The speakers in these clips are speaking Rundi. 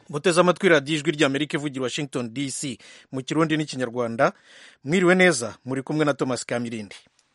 muteze amatwi radiyo ijwi ry'amerika ivugira washington dc mu kirundi n'ikinyarwanda mwiriwe neza muri kumwe na thomas kamirindi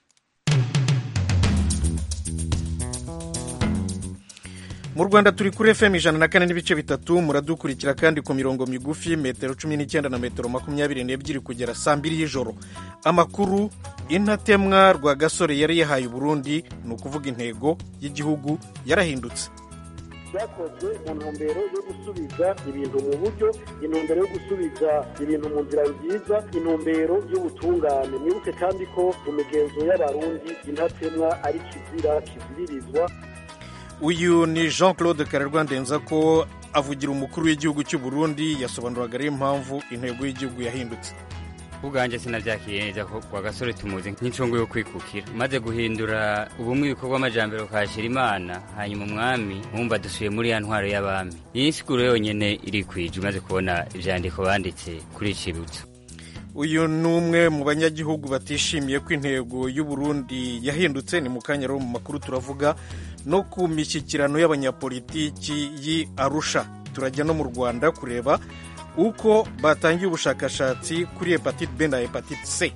mu rwanda turi kuri fm ijana na kane n'ibice bitatu muradukurikira kandi ku mirongo migufi metero cumi n'icyenda na metero makumyabiri n'ebyiri kugera saa mbiri y'ijoro amakuru intatemwa rwa gasore yari yahaye uburundi ni ukuvuga intego y'igihugu yarahindutse byakozwe mu ntumbero yo gusubiza ibintu mu buryo intumbero yo gusubiza ibintu mu nzira nziza intumbero y'ubutungane mwibuke kandi ko mu migenzo y'abarundi intatemwa ari kizira kiziririzwa uyu ni jean claude karerwa ndenza ko avugira umukuru w'igihugu cy'u Burundi yasobanuraga ariyo mpamvu intego y'igihugu yahindutse ubwanjye sinabyakiriye neza ko kwa gasore tumuzi nk'incungu yo kwikukira maze guhindura ubumwe ibikorwa amajambere ukahashyira imana hanyuma umwami mwumva dusuye muri ya ntwaro y'abami iyi nsiguro yonyine irikwije umaze kubona ibyandiko banditse kuri icibutso uyu ni umwe mu banyagihugu batishimiye ko intego y'u Burundi yahindutse ni mu kanya rero mu makuru turavuga no ku mishyikirano y'abanyapolitiki y'i arusha turajya no mu rwanda kureba uko batangiye ubushakashatsi kuri hepatite b na hepatite c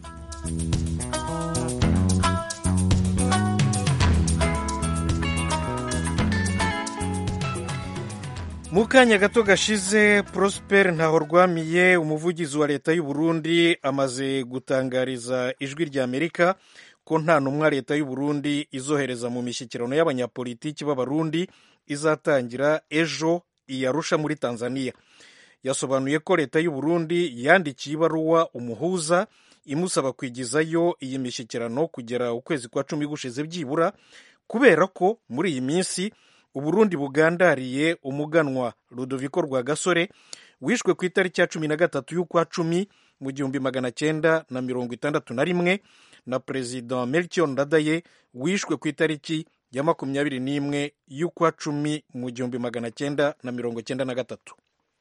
mu kanya gato gashize prosper ntahorwamiye umuvugizi wa leta y'u Burundi amaze gutangariza ijwi rya amerika ko nta ntumwa leta y'u Burundi izohereza mu mishyikirano y'abanyapolitiki b'abarundi izatangira ejo iyarusha muri tanzania yasobanuye ko leta y'u Burundi yandikiye ibaruwa umuhuza imusaba kwigizayo iyi mishyikirano kugera ukwezi kwa cumi gushize byibura kubera ko muri iyi minsi uburundi bugandariye umuganwa rudoviko rwa gasore wishwe ku itariki ya cumi na gatatu y'ukwa cumi mu gihumbi magana cyenda na mirongo itandatu na rimwe na perezida melchior ndadaye wishwe ku itariki ya makumyabiri n'imwe y'ukwa cumi mu gihumbi magana cyenda na mirongo cyenda na gatatu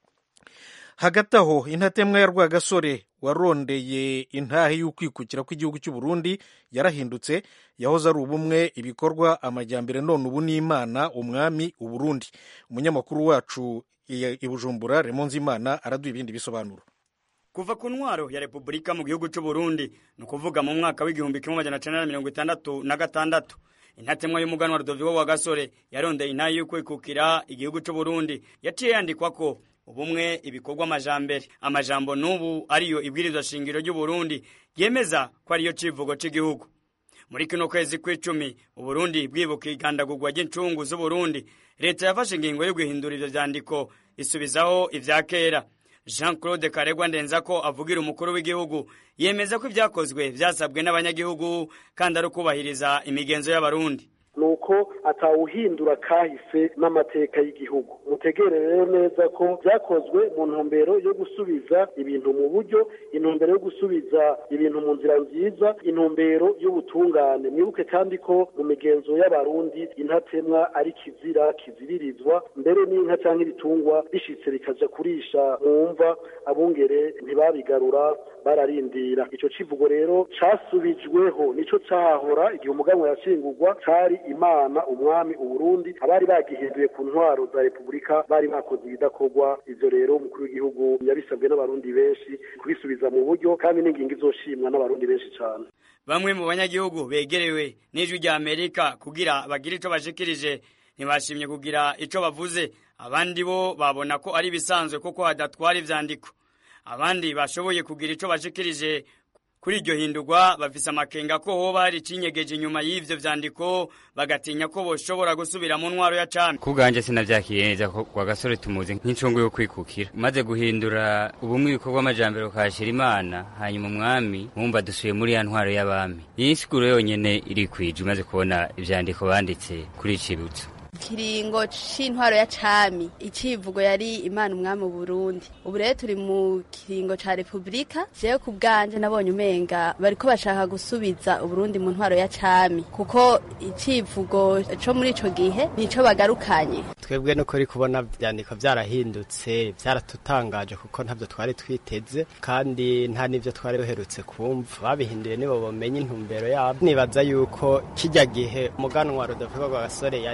hagati aho intatemwa ya rwagasore warondeye intahe y'ukwikukira kw'igihugu cy'u Burundi yarahindutse yahoze ari ubumwe ibikorwa amajyambere none ubu ni imana umwami uburundi umunyamakuru wacu i bujumbura remonze imana araduha ibindi bisobanuro kuva ku ntwaro ya repubulika mu gihugu cy'u Burundi ni ukuvuga mu mwaka w'igihumbi kimwe magana cyenda na mirongo itandatu na gatandatu intatemwa y'umuganwa rudoviko wa gasore yarondeye intahe y'ukwikukira igihugu cy'u Burundi yaciye yandikwa ko ubumwe ibikorwa amajambere amajambo n'ubu ariyo ibwirizwa shingiro ry'u Burundi yemeza ko ariyo civugo cy'igihugu muri kino kwezi kw'icumi uburundi bwibuka igandagurwa ry'incungu z'uburundi leta yafashe ingingo yo guhindura ivyo vyandiko isubizaho ivya kera jean claude karegwa ndenza ko avugira umukuru w'igihugu yemeza ko ibyakozwe vyasabwe n'abanyagihugu kandi ari ukubahiriza imigenzo y'abarundi nuko atawuhindura kahise n'amateka y'igihugu mutegere rero neza ko byakozwe mu ntumbero yo gusubiza ibintu mu buryo intumbero yo gusubiza ibintu mu nzira nziza intumbero y'ubutungane mwibuke kandi ko mu migenzo y'abarundi intatemwa ari kizira kiziririzwa mbere n'inka cyangwa ibitungwa bishitse bikaja kurisha mu mva abungere ntibabigarura bararindira ico civugo rero casubijweho nico cahahora igihe umuganwa yashingurwa cari imana umwami uburundi abari bagihinduye ku ntwaro za repubulika bari bakoze ibidakorwa ivyo rero umukuru w'igihugu yabisabwe n'abarundi benshi kubisubiza mu buryo kandi n'ingingo izoshimwa n'abarundi benshi cane bamwe mu banyagihugu begerewe n'ijwi rya amerika kugira bagire ico bashikirije ntibashimye kugira ico bavuze abandi bo babona ko ari ibisanzwe kuko hadatwara ivyandiko abandi bashoboye kugira ico bashikirije kuri iryo hindurwa bafise amakenga ko hoba hari icinyegeje inyuma y'ivyo vyandiko bagatinya ko boshobora gusubira mu ntwaro ya cami ku bwanjye sinabyakiriye neza ko kwa gasore tumuzi nk'incungu yo kwikukira maze guhindura ubumwe ibikorwa amajambere ukahashyira imana hanyuma umwami mwumva dusuye muri ya ntwaro y'abami iyi nsiguro yonyine irikwije umaze kubona ivyandiko banditse kuri icibutso kiringo c'intwaro ya cami icivugo yari imana umwami Burundi ubu rero turi mu kiringo ca repubulika jewe ku bwanje nabonye umenga bariko bashaka gusubiza uburundi mu ntwaro ya cami kuko icivugo co muri ico gihe nico bagarukanye twebwe no kuri kubona vyandiko vyarahindutse vyaratutangaje kuko ntavyo twari twiteze kandi nta n'ivyo twari duherutse kumva babihinduye nibo bomenye intumbero yabo nibaza yuko kijya gihe umuganwa Rudoviko Rwagasore yari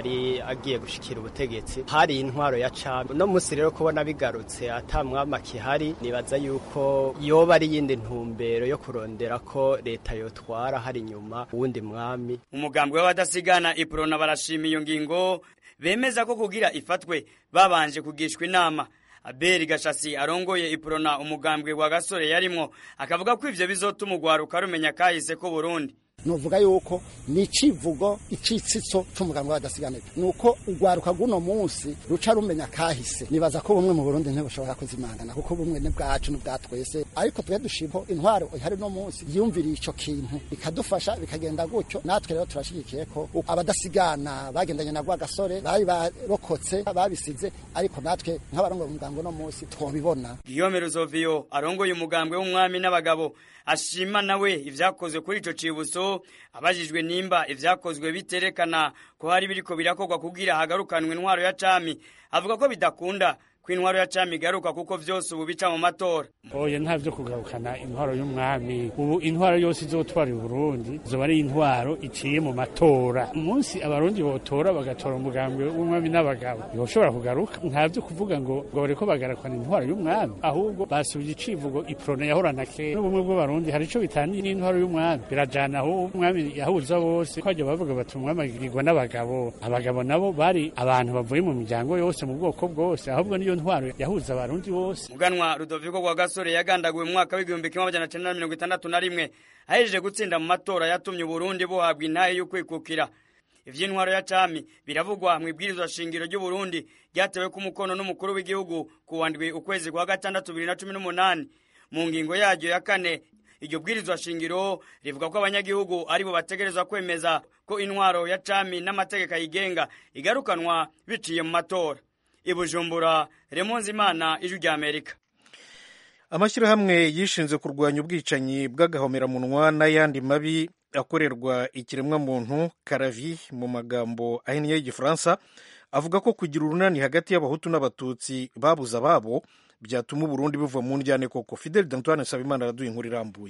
agiye gushikira ubutegetsi hari intwaro ya cami no musi rero kubona bigarutse ata mwama kihari nibaza yuko yoba ari yindi ntumbero yo kurondera ko leta yotwara hari inyuma uwundi mwami umugambwe w'abadasigana iprona barashima iyo ngingo bemeza ko kugira ifatwe babanje kugishwa inama aberi gashasi arongoye iprona umugambwe wa gasore yarimwo akavuga ko ivyo bizotuma urwaruka rumenya kahise ko burundi novuga yuko ni icivugo icitsitso c'umugambi w'abadasiganira nuko urwaruka rw'uno munsi ruca rumenya kahise nibaza ko bumwe mu burundi ntibushobora kuzimangana kuko bumwe ni bwacu ni bwa twese ariko twe dushima intwaro ihari no munsi yiyumviriye ico kintu bikadufasha bikagenda gutyo natwe rero turashigikiye ko abadasigana bagendanye na rwagasore bari barokotse babisize ariko natwe nk'abarongoye umugambi uno munsi twobibona Guillaume Ruzoviyo arongoye umugambwe w'umwami n'abagabo ashima nawe ivyakozwe kuri ico cibuso abajijwe nimba ivyakozwe biterekana ko hari biriko birakorwa kugira hagarukanwe intwaro ya cami avuga ko bidakunda ko intwaro ya cami igaruka kuko vyose ubu bica mu matora oya nta vyo kugarukana intwaro y'umwami ubu intwaro yose izotwara i burundi zoba ari intwaro iciye mu matora umunsi abarundi botora bagatora umugambi w'umwami n'abagabo ntiboshobora kugaruka nta vyo kuvuga ngo ngo bariko bagarukana intwaro y'umwami ahubwo basubije icivugo iprona yahorana kera n'ubumwe bw'abarundi hari ico bitaniye n'intwaro y'umwami birajana aho umwami yahuza bose ko bajya bavuga bati umwami agirwa n'abagabo abagabo nabo bari abantu bavuye mu miryango yose mu bwoko bwose ahubwo niyo ntwaro yahuza abarundi bose muganwa rudoviko rwa gasore yagandaguwe mu mwaka w'igihumbi kimwe amajana cenda na mirongo itandatu na rimwe ahejeje gutsinda mu matora yatumye uburundi buhabwa intahe y'ukwikukira ivy'intwaro ya cami biravugwa mu ibwirizwa shingiro ry'uburundi ryatewe ku mukono n'umukuru w'igihugu ku wandwi ukwezi kwa gatandatu bibiri na cumi n'umunani mu ngingo yaryo ya kane iryo bwirizwa shingiro rivuga ko abanyagihugu aribo bategerezwa kwemeza ko intwaro ya cami n'amategeko ayigenga igarukanwa biciye mu matora ibujumbura remonzi imana ijwi rya amerika amashyirahamwe yishinze kurwanya ubwicanyi bw'agahomeраmunwa n'ayandi mabi akorerwa ikiremwamuntu karavi mu magambo ahinnye y'igifaransa avuga ko kugira urunani hagati y'abahutu n'abatutsi babuze ababo byatuma uburundi buva mu njyane koko fidel dantoine nsabimana araduha inkuru irambuye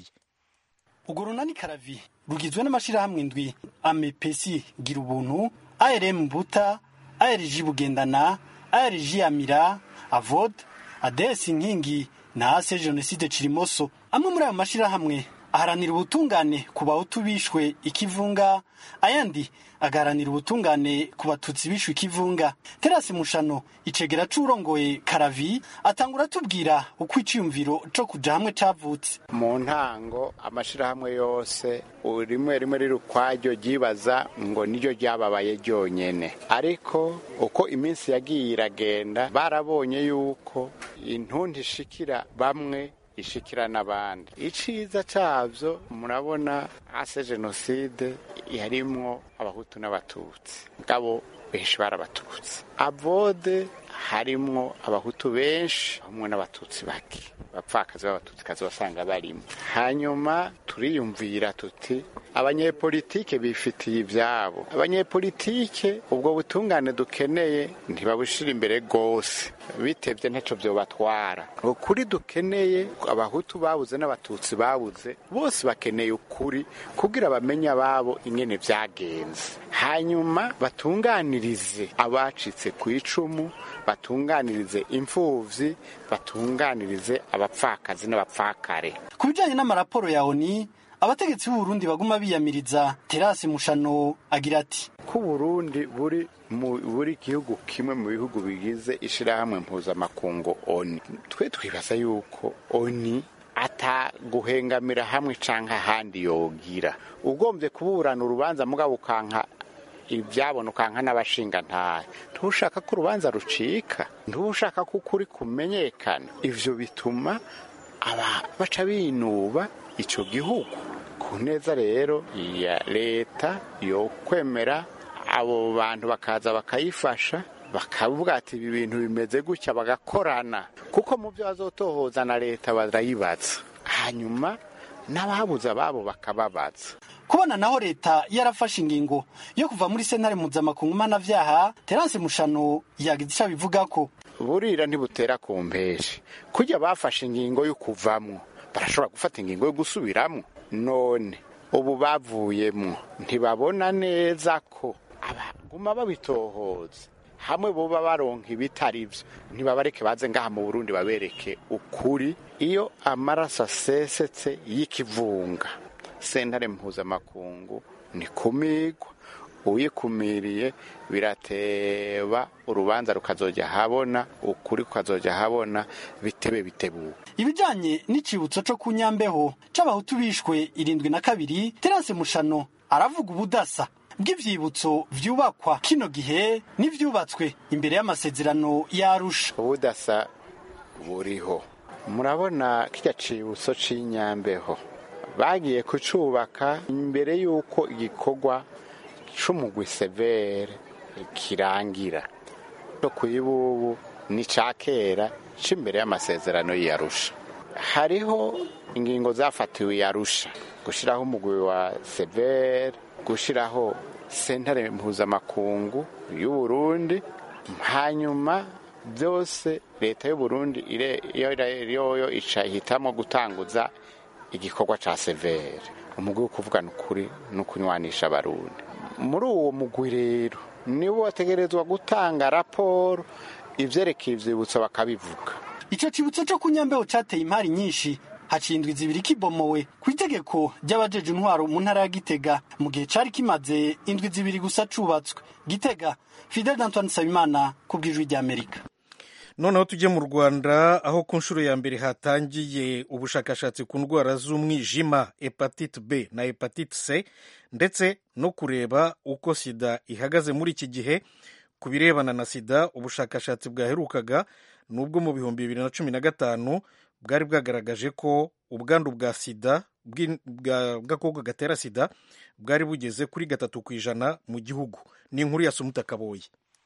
urwo runani karavi rugizwe n'amashyirahamwe ndwi amepesi gira ubuntu arm buta arg bugendana arg amira avod adesi inkingi na ase jenoside kirimoso amwe muri ayo mashyirahamwe aharanira ubutungane ku bahutu bishwe ikivunga ayandi agaharanira ubutungane ku batutsi bishwe ikivunga terasi mushano icegera c'urongoye karavi atangura atubwira uko iciyumviro co kuja hamwe cavutse mu ntango amashirahamwe yose rimwe rimwe riri ukwaryo ryibaza ngo niryo ryababaye ryonyene ariko uko iminsi yagiye iragenda barabonye yuko intundi ishikira bamwe ishikira n'abandi iciza cyabyo murabona ase jenoside yarimwo abahutu n'abatutsi ngabo benshi barabatutsi avode harimwo abahutu benshi hamwe n'abatutsi bake abapfakazi b'abatutsi wasanga barimo hanyuma turiyumvira tuti abanyepolitike bifitiye ibyabo abanyepolitike ubwo butungane dukeneye ntibabushira imbere rwose bitebye ntacyo byobatwara ukuri dukeneye abahutu babuze n'abatutsi babuze bose bakeneye ukuri kugira bamenye ababo ingene byagenze hanyuma batunganirize abacitse ku icumu batunganirize imfuvyi batunganirize abapfakazi n'abapfakare ku bijanye n'amaraporo ya oni abategetsi b'uburundi baguma biyamiriza terasi mushano agira ati ko uburundi buri mu buri gihugu kimwe mu bihugu bigize ishirahamwe mpuzamakungu oni twe twibaza yuko oni ataguhengamira hamwe canke ahandi yogira ugombye kuburana urubanza mugabo ukanka ibyabona ukanka n'abashinga ntahe ntushaka ko urubanza rucika ntushaka ko ukuri kumenyekana ivyo bituma aba baca binuba ico gihugu ku neza rero ya leta yo kwemera abo bantu bakaza bakayifasha bakavuga ati ibi bintu bimeze gutya bagakorana kuko mu byo bazotohoza na leta barayibaza hanyuma n'ababuze ababo bakababaza kubona naho leta yarafashe ingingo yo kuva muri sentare mpuzamakungu mpanavyaha terance mushano yagize ico abivuga ko burira ntibutera ku mpeshi kurya bafashe ingingo yo kuvamwo barashobora gufata ingingo yo gusubiramwo none ubu bavuyemwo ntibabona neza ko baguma babitohoza hamwe boba baronka ibitari byo ntibabareke baze ngaha mu burundi babereke ukuri iyo amaraso asesetse y'ikivunga sentare mpuzamakungu ni kumigwa uyikumiriye birateba urubanza rukazojya habona ukuri kukazojya habona bitebe bitebuka ibijanye n'icibutso co ku nyambeho c'abahutu bishwe irindwi na kabiri terase mushano aravuga ubudasa bw'ivyibutso vyubakwa kino gihe n'ivyubatswe imbere y'amasezerano yarusha ubudasa buriho murabona kirya cibutso c'inyambeho bagiye kucubaka imbere y'uko igikorwa c'umugwi severe kirangira no kuyibubu ni ca kera c'imbere y'amasezerano y'iyarusha hariho ingingo zafatiwe yarusha gushiraho umugwi wa severe gushiraho sentare mpuzamakungu y'uburundi hanyuma byose leta y'uburundi yoyo ica ihitamo gutanguza igikorwa ca severe umugwi wo kuvugana ukuri no kunywanisha abarundi muri uwo mugwi rero nibo bategerezwa gutanga raporo ivyerekeye ivyibutso bakabivuga ico cibutso co ku nyambeho cateye impari nyinshi haciye indwi zibiri kibomowe ku itegeko ry'abajeje intwaro mu ntara ya gitega mu gihe cari kimaze indwi zibiri gusa cubatswe gitega fidel d'antoine nsabimana ku bw'ijwi ry'amerika noneho tujye mu rwanda aho ku nshuro ya mbere hatangiye ubushakashatsi ku ndwara z'umwijima hepatite b na hepatite c ndetse no kureba uko sida ihagaze muri iki gihe ku birebana na sida ubushakashatsi bwaherukaga n'ubwo mu bihumbi bibiri na cumi na gatanu bwari bwagaragaje ko ubwandu bwa sida bw'agakoko gatera sida bwari bugeze kuri gatatu ku ijana mu gihugu ni inkuru ya sumuta kaboyi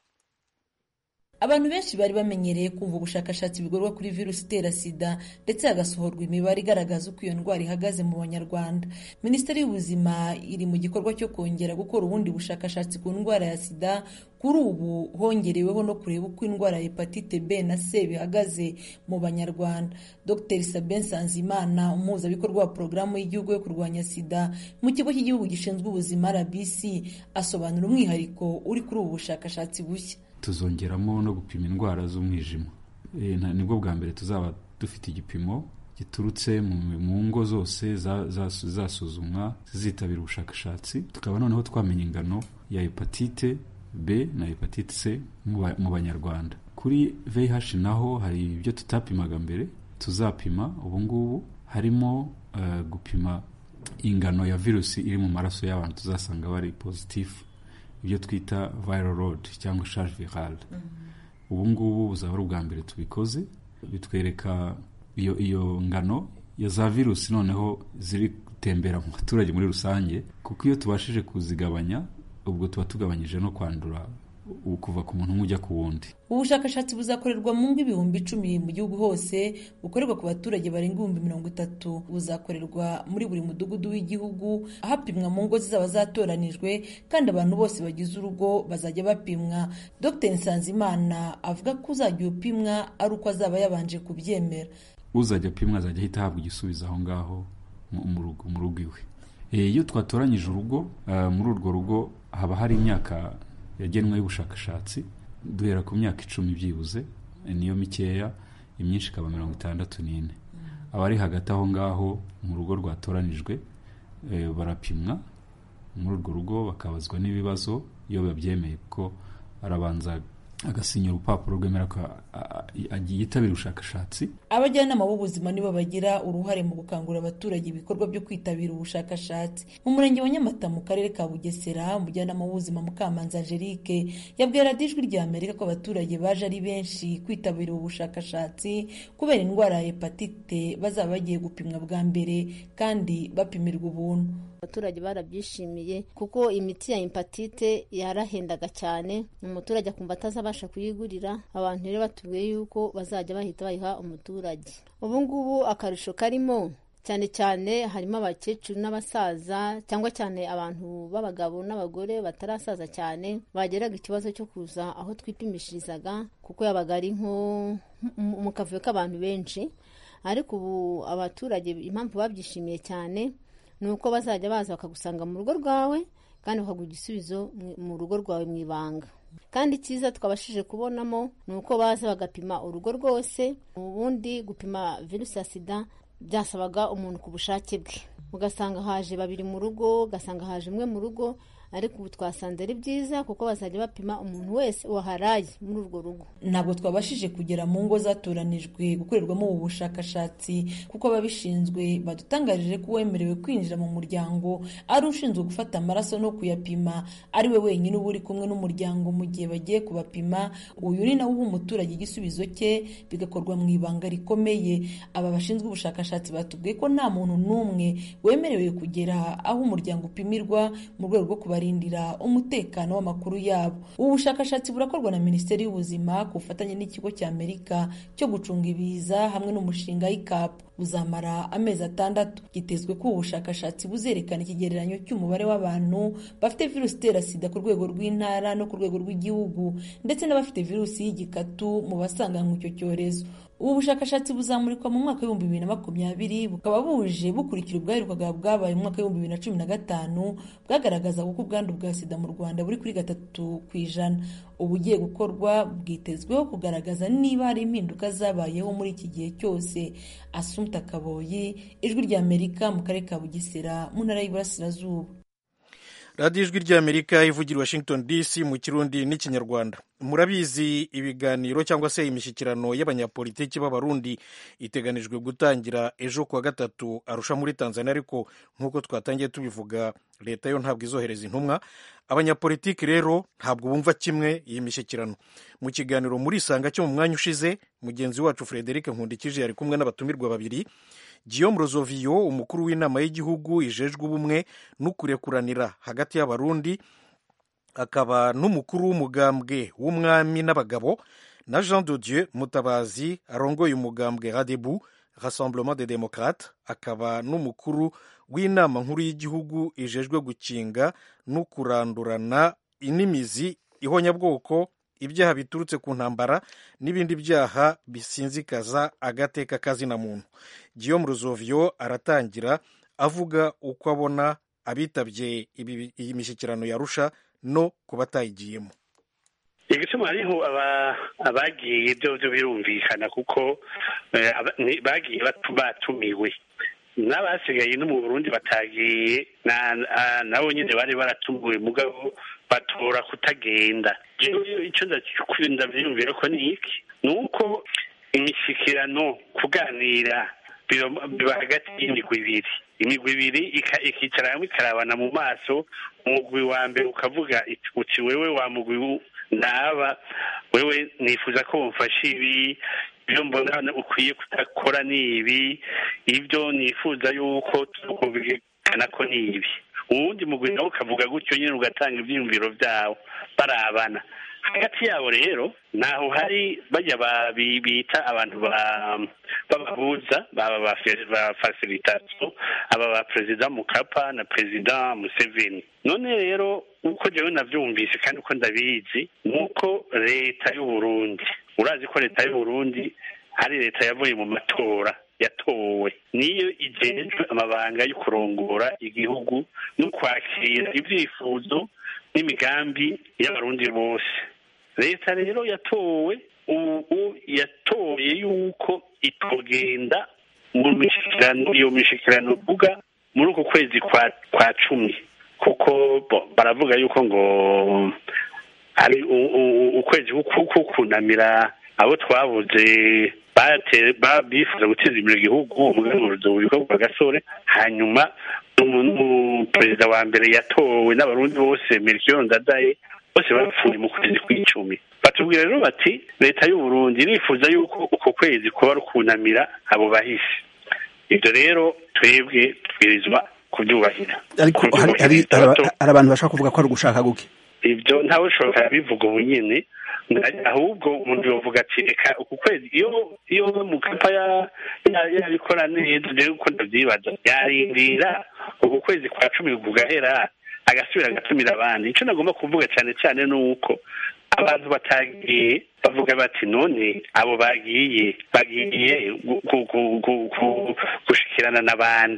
abantu benshi bari bamenyereye kumva ubushakashatsi bukorwa kuri virusi itera sida ndetse hagasohorwa imibare igaragaza uko iyo ndwara ihagaze mu banyarwanda minisiteri y'ubuzima iri mu gikorwa cyo kongera gukora ubundi bushakashatsi ku ndwara ya sida kuri ubu hongereweho no kureba uko indwara ya hepatite b na c bihagaze mu banyarwanda dr sabin sanzimana umuhuzabikorwa wa porogaramu y'igihugu yo kurwanya sida mu kigo cy'igihugu gishinzwe ubuzima rbc asobanura umwihariko uri kuri ubu bushakashatsi bushya tuzongeramo no gupima indwara z'umwijima nibwo bwa mbere tuzaba dufite igipimo giturutse mu ngo zose zasuzumwa zizitabira ubushakashatsi tukaba noneho twamenya ingano ya hepatite b na hepatite c mu banyarwanda kuri vih naho hari ibyo tutapimaga mbere tuzapima ubu ngubu harimo gupima ingano ya virusi iri mu maraso y'abantu tuzasanga bari pozitifu ibyo twita viral load cyangwa charge virale ubu ngubu buzaba ari ubwa mbere tubikoze bitwereka iyo iyo ngano ya za virusi noneho ziri gutembera mu baturage muri rusange kuko iyo tubashije kuzigabanya ubwo tuba tugabanyije no kwandura kuva ku muntu umwe ujya ku wundi ubu bushakashatsi buzakorerwa mu ngo ibihumbi icumi mu gihugu hose bukorerwa ku baturage barenga ibihumbi mirongo itatu buzakorerwa muri buri mudugudu w'igihugu hapimwa mu ngo zizaba zatoranijwe kandi abantu bose bagize urugo bazajya bapimwa dr nsanzimana avuga ko uzajya upimwa ari uko azaba yabanje kubyemera uzajya apimwa azajya ahita ahabwa igisubizo aho ngaho mu rugo iwe iyo twatoranyije urugo muri urwo rugo haba hari imyaka yagenwe y'ubushakashatsi duhera ku myaka icumi byibuze niyo mikeya imyinshi ikaba mirongo itandatu n'ine abari hagati aho ngaho mu rugo rwatoranijwe barapimwa muri urwo rugo bakabazwa n'ibibazo iyo babyemeye kuko arabanza agasinya urupapuro rwemera ko yitabira ubushakashatsi abajyanama b'ubuzima nibo bagira uruhare mu gukangurira abaturage ibikorwa byo kwitabira ubushakashatsi mu murenge wa nyamata mu karere ka bugesera umujyanama w'ubuzima mukamanza angelique yabwiye radiyo ijwi rya amerika ko abaturage baje ari benshi kwitabira ubu bushakashatsi kubera indwara ya hepatite bazaba bagiye gupimwa bwa mbere kandi bapimirwa ubuntu abaturage barabyishimiye kuko imiti ya hepatite yarahendaga cyane umuturage akumva atazabasha kuyigurira abantu rero batubwiye yuko bazajya bahita bayiha umuturage ubu ngubu akarusho karimo cyane cyane harimo abakecuru n'abasaza cyangwa cyane abantu b'abagabo n'abagore batarasaza cyane bageraga ikibazo cyo kuza aho twipimishirizaga kuko yabaga ari nko mu kavuyo k'abantu benshi ariko ubu abaturage impamvu babyishimiye cyane ni uko bazajya baza bakagusanga mu rugo rwawe kandi bakaguha igisubizo mu rugo rwawe mu ibanga kandi icyiza twabashije kubonamo ni uko baza bagapima urugo rwose ubundi gupima virusi ya sida byasabaga umuntu ku bushake bwe ugasanga haje babiri mu rugo ugasanga haje umwe mu rugo ariko ubu twasanze ari byiza kuko bazajya bapima umuntu wese waharaye muri urwo rugo ntabwo twabashije kugera mu ngo zatoranijwe gukorerwamo ubu bushakashatsi kuko ababishinzwe badutangarije ko uwemerewe kwinjira mu muryango ari ushinzwe gufata amaraso no kuyapima ari we wenyine uba uri kumwe n'umuryango mu gihe bagiye kubapima uyu ni nawe uha umuturage igisubizo cye bigakorwa mu ibanga rikomeye aba bashinzwe ubushakashatsi batubwiye ko nta muntu n'umwe wemerewe kugera aho umuryango upimirwa mu rwego rwo kubarindira umutekano w'amakuru yabo ubu bushakashatsi burakorwa na minisiteri y'ubuzima ku bufatanye n'ikigo cya amerika cyo gucunga ibiza hamwe n'umushinga w'ikapu buzamara amezi atandatu gitezwe ko ubu bushakashatsi buzerekana ikigereranyo cy'umubare w'abantu bafite virusi itera sida ku rwego rw'intara no ku rwego rw'igihugu ndetse n'abafite virusi y'igikatu mu basanganywe icyo cyorezo ubu bushakashatsi buzamurikwa mu mwaka w'ibihumbi bibiri na makumyabiri bukaba buje bukurikira ubwaherukaga bwabaye mu mwaka w'ibihumbi bibiri na cumi na gatanu bwagaragaza ko ubwandu bwa sida mu rwanda buri kuri gatatu ku ijana ubu ugiye gukorwa bwitezweho kugaragaza niba hari impinduka zabayeho muri iki gihe cyose asumta kaboyi ijwi ry'amerika mu karere ka bugesera mu ntara y'iburasirazuba radiyo ijwi ry'amerika ivugira washington dc mu kirundi n'ikinyarwanda murabizi ibiganiro cyangwa se imishyikirano y'abanyapolitiki b'abarundi iteganijwe gutangira ejo kuwa gatatu arusha muri tanzania ariko nk'uko twatangiye tubivuga leta yo ntabwo izohereza intumwa abanyapolitiki rero ntabwo bumva kimwe iyi mishyikirano mu kiganiro muri isanga cyo mu mwanya ushize mugenzi wacu frederic nkundikije yari kumwe n'abatumirwa babiri Guillaume Rozoviyo umukuru w'inama y'igihugu ijejwe ubumwe n'ukurekuranira hagati y'abarundi akaba n'umukuru w'umugambwe w'umwami n'abagabo na Jean de Dieu Mutabazi arongoye umugambwe Radebu Rassemblement des Démocrates akaba n'umukuru w'inama nkuru y'igihugu ijejwe gukinga no kurandurana inimizi ihonyabwoko ibyaha biturutse ku ntambara n'ibindi byaha bisinzikaza agateka kazina muntu Guillaume Ruzovio aratangira avuga uko abona abitabye iyi mishyikirano yarusha no ku batayigiyemo igituma hariho abagiye byo byo birumvikana kuko bagiye batumiwe n'abasigaye no mu burundi batagiye nabo nyine bari baratumiwe mugabo batora kutagenda icyo ndabyiyumvira ko ni iki ni uko imishyikirano kuganira biba hagati y'imigwi ibiri imigwi ibiri ikicara hamwe ikarabana mu maso umugwi wa mbere ukavuga uti wewe wa mugwi naba wewe nifuza ko wumfasha ibi ibyo mbona ukwiye kudakora ni ibi ibyo nifuza yuko tukumvikana ko ni ibi uwundi mugwi nawe ukavuga gutyo nyine ugatanga ibyiyumviro byawo barabana hagati yabo rero naho hari bajya bita abantu b'abahuza baba ba fasilitasiyo aba ba perezida mukapa na perezida museveni none rero uko njyewe nabyumvise kandi uko ndabizi ni uko leta y'uburundi urazi ko leta y'uburundi ari leta yavuye mu matora yatowe niyo igejwe amabanga yo kurongora igihugu no kwakira ibyifuzo n'imigambi y'abarundi bose leta rero yatowe ubu yatoye yuko itogenda mu mishyikirano iyo mishyikirano uvuga muri uku kwezi kwa kwa cumi kuko baravuga yuko ngo ari ukwezi ko kunamira abo twabuze bifuza guteza imbere igihugu umuyobozi w'ibikorwa gasore hanyuma perezida wa mbere yatowe n'abarundi bose melchior ndadaye bose bapfuye mu kwezi kw'icumi batubwira rero bati leta y'uburundi irifuza yuko uko kwezi kuba rukunamira abo bahisi ibyo rero twebwe tubwirizwa kubyubahira ariko hari abantu bashobora kuvuga ko ari ugushaka guke ibyo ntawe ushobora bivuga ubu nyine ahubwo umuntu yavuga ati reka uku kwezi iyo iyo mukapa yabikora neza rero uko ndabyibaza yarindira uku kwezi kwa cumi kugahera agasubira agatumira abandi icyo nagomba kuvuga cyane cyane ni uko abantu batagiye bavuga bati none abo bagiye bagiye gushikirana n'abandi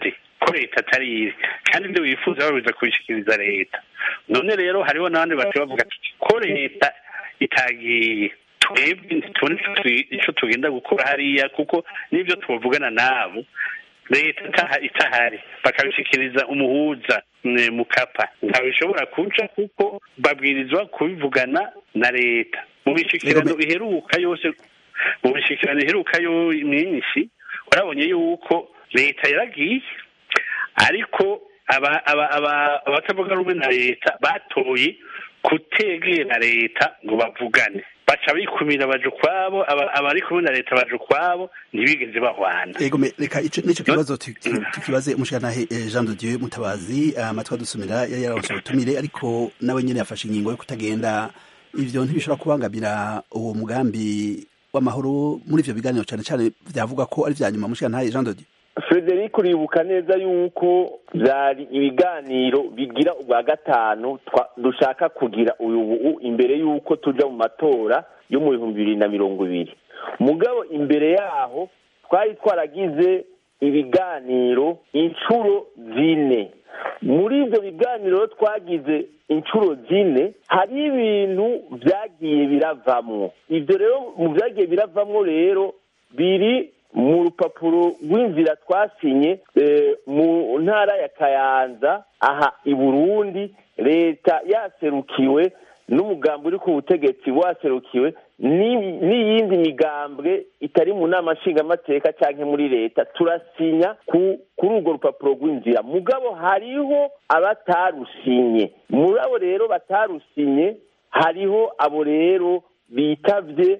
ko leta atari iri kandi ibyo wifuza babiza kubishikiriza leta none rero hariho n'abandi bati bavuga ko leta itagiye twebwe ntitubone icyo tugenda gukora hariya kuko n'ibyo tubavugana nabo leta itahari bakabishikiriza umuhuza mukapa ntabishobora kuca kuko babwirizwa kubivugana na leta mu bishikirano iheruka yose mu bishikirano iheruka yo myinshi urabonye yuko leta yaragiye ariko abatavuga rumwe na leta batoye kutegera leta ngo bavugane baca bikumira baje ukwabo abari kumwe na leta baje ukwabo ntibigeze bahwana yego reka nicyo kibazo tukibaze umushyiranahe jean de dieu mutabazi amatwi adusumira yari yaronse ubutumire ariko nawe nyine yafashe ingingo yo kutagenda ivyo ntibishobora kubangamira uwo mugambi w'amahoro muri ivyo biganiro cyane cyane byavuga ko ari vya nyuma umushyiranahe jean de dieu frederic uribuka neza yuko byari ibiganiro bigira ubwa gatanu dushaka kugira ubu imbere y'uko tujya mu matora yo mu bihumbi bibiri na mirongo ibiri mugabo imbere yaho twari twaragize ibiganiro inshuro zine muri ibyo biganiro twagize inshuro zine hari ibintu byagiye biravamwo ibyo rero mu byagiye biravamwo rero biri mu rupapuro rw'inzira twasinye mu ntara ya kayanza aha i burundi leta yaserukiwe n'umugambi uri ku butegetsi waserukiwe n'iyindi migambwe itari mu nama nshingamateka cyangwa muri leta turasinya kuri urwo rupapuro rw'inzira mugabo hariho abatarusinye muri abo rero batarusinye hariho abo rero bitavye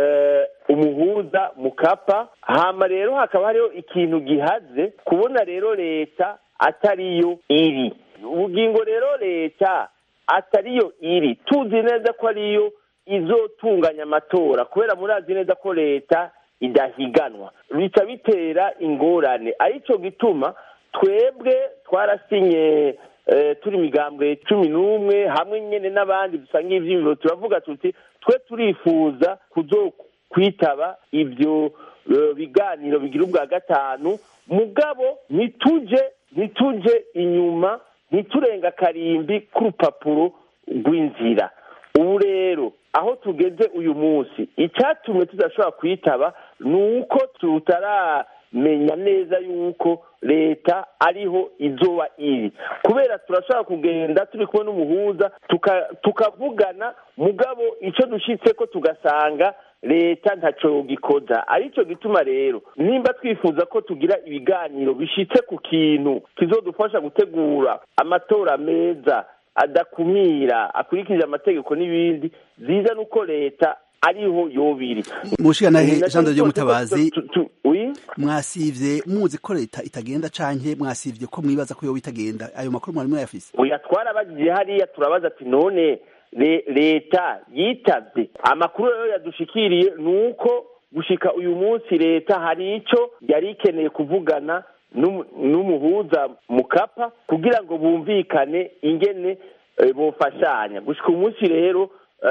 umuhuza mukapa hama rero hakaba hariho ikintu gihaze kubona rero leta atariyo iri ubugingo rero leta atariyo iri tuzi neza ko ariyo izotunganya amatora kubera murazi neza ko leta idahiganwa bica bitera ingorane aricyo gituma twebwe twarasinye turi imigambwe cumi n'umwe hamwe nyine n'abandi dusanga iby'ibiro turavuga tuti twe turifuza kuzo kwitaba ibyo biganiro bigira ubwa gatanu mugabo ntituje ntituje inyuma ntiturenga akarimbi k'urupapuro rw'inzira ubu rero aho tugeze uyu munsi icyatumye tudashobora kwitaba ni uko tutaramenya neza yuko leta ariho izoba iri kubera turashobora kugenda turi kumwe n'umuhuza tukavugana mugabo icyo dushyitse ko tugasanga leta ntacyo gikoza aricyo gituma rero nimba twifuza ko tugira ibiganiro bishyitse ku kintu kizodufasha gutegura amatora meza adakumira akurikije amategeko n'ibindi byiza nuko leta ariho yobiri mushikanahe jean de mutabazi mwasivye muzi ko leta itagenda canke mwasivye ko mwibaza ko yoba itagenda ayo makuru mwari mwayafise oya twarabagiye hariya turabaza ati none leta yitavye amakuru rero yadushikiriye ni uko gushika uyu munsi leta hari ico yari ikeneye kuvugana n'umuhuza mukapa kugira ngo bumvikane ingene bofashanya gushika umunsi rero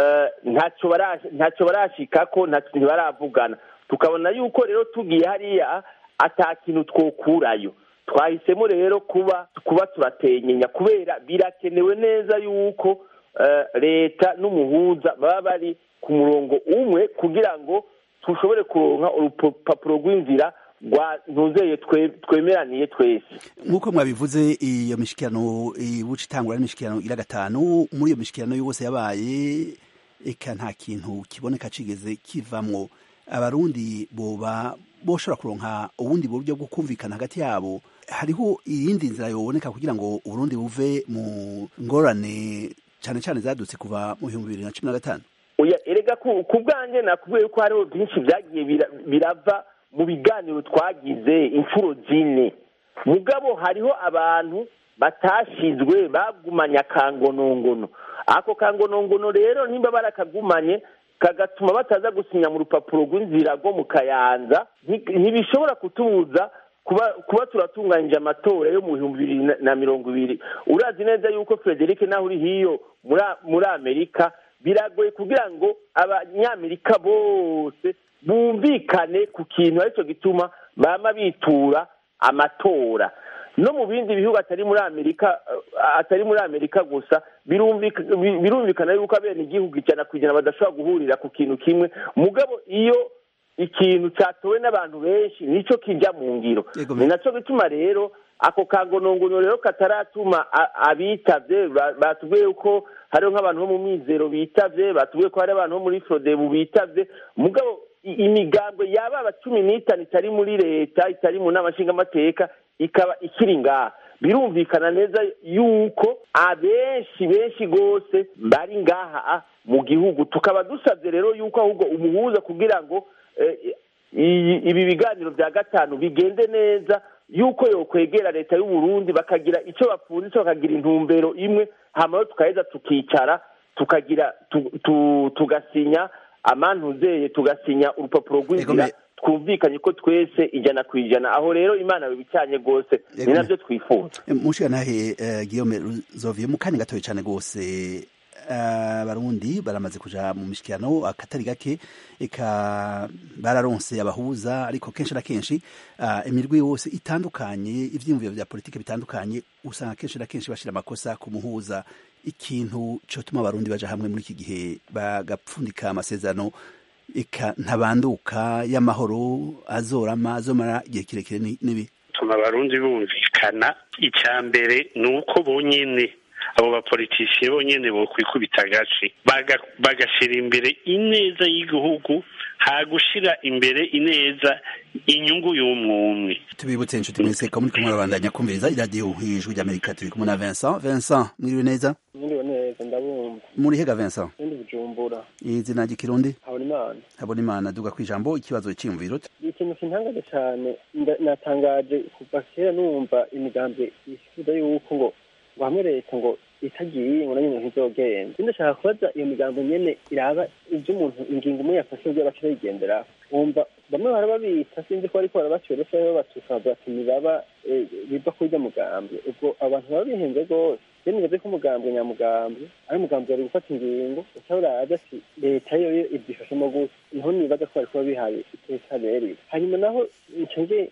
ntacyo barashikako ntibaravugana tukabona yuko rero tugiye hariya ata kintu twokurayo twahisemo rero kuba kuba turatenyenya kubera birakenewe neza yuko leta n'umuhuza baba bari ku murongo umwe kugira ngo dushobore kuronka urupapuro rw'inzira ntuzeye twemeraniye twese nk'uko mwabivuze iyo mishikirano ibuca itangura n'imishikirano ira gatanu muri iyo mishikirano yose yabaye eka nta kintu kiboneka kigeze kivamwo abarundi boba boshobora kuronka ubundi buryo bwo kumvikana hagati yabo hariho iyindi nzira yoboneka kugira ngo uburundi buve mu ngorane cyane cyane zadutse kuva mu bihumbi bibiri na cumi na gatanu erega ku bwanjye nakubwiye ko hariho byinshi byagiye birava mu biganiro twagize inshuro zine mugabo hariho abantu batashizwe bagumanye akangonongono ako kangonongono rero nimba barakagumanye kagatuma bataza gusinya mu rupapuro rw'inzira rwo mu kayanza ntibishobora kutubuza kuba turatunganyije amatora yo mu bihumbi bibiri na mirongo ibiri urazi neza yuko frederic naho uri hiyo muri amerika biragoye kugira ngo abanyamerika bose bumvikane ku kintu aricyo gituma bama bitura amatora no mu bindi bihugu atari muri amerika atari muri amerika gusa birumvikana yuko abene igihugu ijana ku ijana badashobora guhurira ku kintu kimwe mugabo iyo ikintu cyatowe n'abantu benshi nicyo kijya mu ngiro ni nacyo gituma rero ako kagonongono rero kataratuma abitavye batubwiye ko hariho nk'abantu bo mu mizero bitavye batubwiye ko hari abantu bo muri frodebu bitavye mugabo imigambwe yaba aba cumi n'itanu itari muri leta itari mu nama nshingamateka ikaba ikiri ngaha birumvikana neza yuko abenshi benshi rwose bari ngaha mu gihugu tukaba dusabye rero yuko ahubwo umuhuza kugira ngo ibi biganiro bya gatanu bigende neza yuko yokwegera leta y'u Burundi bakagira icyo bapfunditse bakagira intumbero imwe hanyuma tukaheza tukicara tukagira tugasinya amantuzeye tugasinya urupapuro rw'inzira twumvikanye ko twese ijana ku ijana aho rero imana bibicanye rwose ni nabyo twifuza mushikanahe Guillaume Zoviye mu kanya gatoya cyane rwose abarundi baramaze kuja mu mishikirano akatari gake eka bararonse abahuza ariko kenshi na kenshi imirwi yose itandukanye ivyiyumviro vya politike bitandukanye usanga kenshi na kenshi bashira amakosa ku muhuza ikintu cotuma abarundi baja hamwe muri iki gihe bagapfundika amasezerano eka ntabanduka y'amahoro azorama azomara igihe kirekire nibi tuma abarundi bumvikana icya mbere ni uko bonyene abo bapolitisiye bonyene bokwikubita agace bagashyira imbere ineza y'igihugu hagushira imbere ineza inyungu y'umwumwe tubibutse inshuti mwese ko muri kumwe babandanya kumviriza iradiyo ijwi ry'amerika turi kumwe na Vincent Vincent mwiriwe neza mwiriwe neza ndabumva muri hega Vincent ndi bujumbura izina ry'ikirundi habona imana habona imana duga kwijambo ikibazo cy'imviro ikintu kintangaje cyane natangaje kuva kera numva imigambi yifuza yuko ngo ngo hamwe leta ngo itagiye ngo nanyo ntizogenda ndashaka kubaza iyo migambo nyene iraba ibyo umuntu ingingo umwe yafashe ubwo baca bayigendera wumva bamwe barababita sinzi ko bariko barabacoresha babatuka bavuga ati nibaba biva kurya mugambi ubwo abantu baba bihenze rwose rero nibaze ko umugambi nyamugambi ari umugambi wari gufata ingingo uca uraza ati leta yoyo ibyifashemo gusa niho nibaza ko barikuba bihaye iteka bereye hanyuma naho ncenge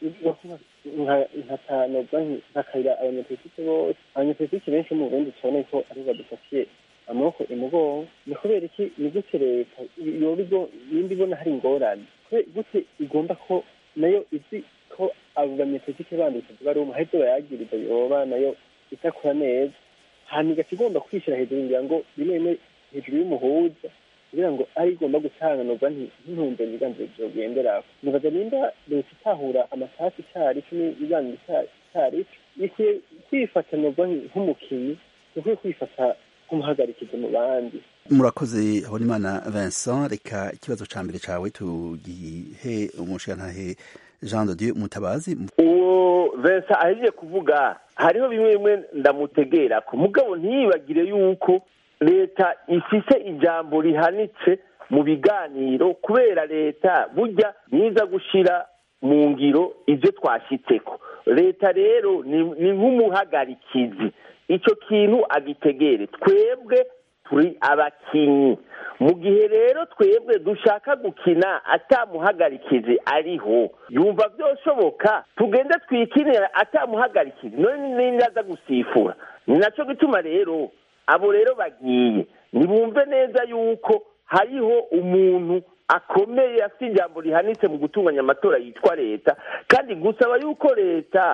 nkatanobwa nkakayira abanyapolitike bose abanyapolitike benshi mu burundi tubone ko aribo badufatiye amaboko imugongo ni kubera iki ni gute leta yoba nimba ibona hari ingorane gute igomba ko nayo izi ko abo banyapolitike bandi tuvuga ari umuheze bayagiriza yoba nayo itakora neza hanyuma igaca igomba kwishyira hejuru ngira ngo rimwe rimwe hejuru y'umuhuza kugira ngo ari igomba gutanga nova ntintumbero ibiganiro byogenderaho nibaza nimba leta itahura amasasi icarico n'ibiganiro icarico ikwiye kwifata nova nk'umukinnyi ikwiye kwifata nk'umuhagarikizi mu bandi murakoze habonimana vincent reka ikibazo ca mbere cawe tugihe umushirantahe jean de dieu mutabazi uwo vincent ahejeje kuvuga hariho bimwe bimwe ndamutegera ko mugabo ntiyibagire yuko leta ifise ijambo rihanitse mu biganiro kubera leta burya niza gushira mu ngiro ibyo twashyitseko leta rero ni nk'umuhagarikizi icyo kintu agitegere twebwe turi abakinnyi mu gihe rero twebwe dushaka gukina atamuhagarikizi ariho yumva byoshoboka tugende twikinira atamuhagarikizi none n'indi aza gusifura ni nacyo gituma rero abo rero bagiye ntibumve neza yuko hariho umuntu akomeye afite ijambo rihanitse mu gutunganya amatora yitwa leta kandi gusaba yuko leta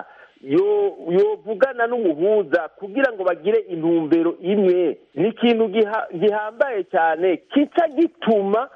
yovugana n'umuhuza kugira ngo bagire intumbero imwe ni ikintu gihambaye cyane kica gituma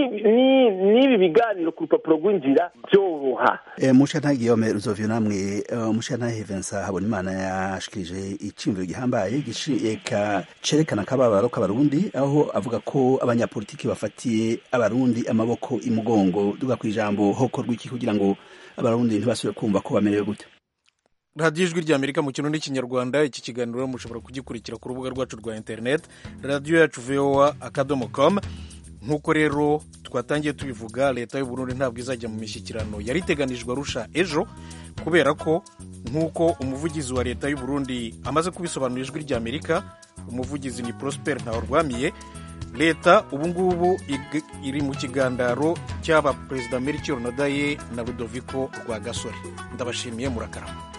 n'ibi biganiro ku rupapuro rw'inzira byoroha mushantahe guillaume ruzovio namwe mushantahe vincent habonimana yashikirije iciyumviro gihambaye eka cerekana akababaro k'abarundi aho avuga ko abanyapolitiki bafatiye abarundi amaboko imugongo duga ku ijambo hokorwa iki kugira ngo abarundi ntibasubire kumva ko bamerewe gute radiyo ijwi rya amerika mu kintu n'ikinyarwanda iki kiganiro mushobora kugikurikira ku rubuga rwacu rwa interineti radiyo yacu voa akadomo komu nk'uko rero twatangiye tubivuga leta y'uburundi ntabwo izajya mu mishyikirano yari iteganijwe arusha ejo kubera ko nk'uko umuvugizi wa leta y'uburundi amaze kubisobanura ijwi rya amerika umuvugizi ni prosper ntawurwamiye leta ubu ngubu iri mu kiganiro cy'aba perezida melchior nadaye na rudoviko rwagasore ndabashimiye murakarama